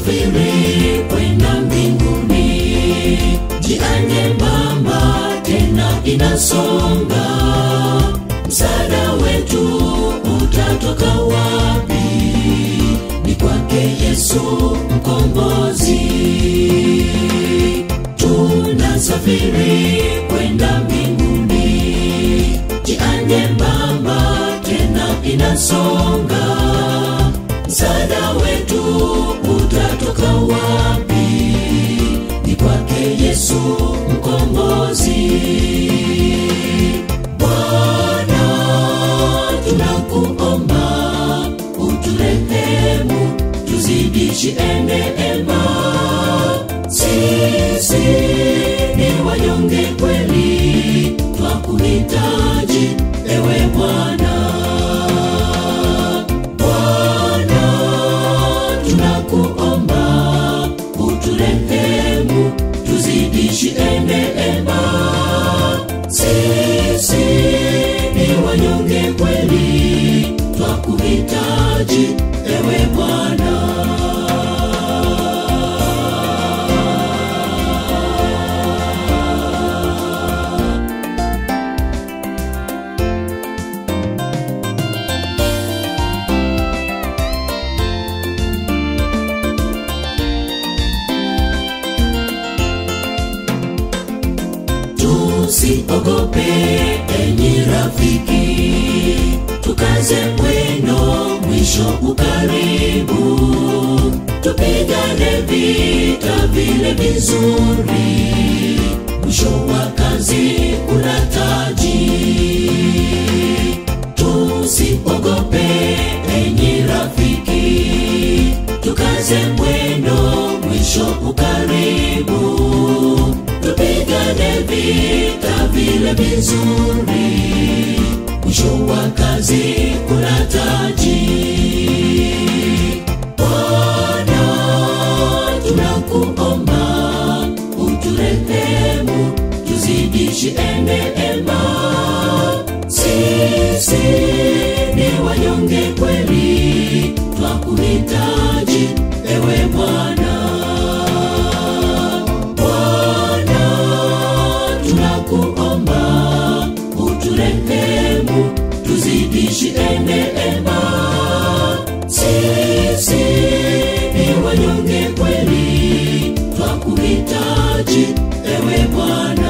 tunasafiri kwenda mbinguni njia nyembamba tena inasonga msaada wetu utatoka wapi ni kwake yesu mkombozi tunasafiri kwenda mbinguni njia nyembamba tena inasonga msaada wetu utatoka wapi ni kwake yesu mkombozi bwana tunakuomba uturehemu tuzidishi neema sisi ni wanyonge kweli twakuhitaji ewe bwana bwana tunakuomba uturehemu tuzidishi neema sisi ni wanyonge kweli twakuhitaji ewe bwana tusiogope enyi rafiki tukaze mwendo mwisho ukaribu tupigane vita vile vizuri mwisho wa kazi una taji tusiogope enyi rafiki tukaze mwendo mwisho ukaribu tupigane vita vile vizuri mwisho wa kazi kuna taji bwana tunakuomba uturehemu tuzidishi neema sisi ni wanyonge kweli twakuhitaji ewe bwana bwana tunakuomba uturehemu tuzidishi neema sisi ni wanyonge kweli twakuhitaji ewe bwana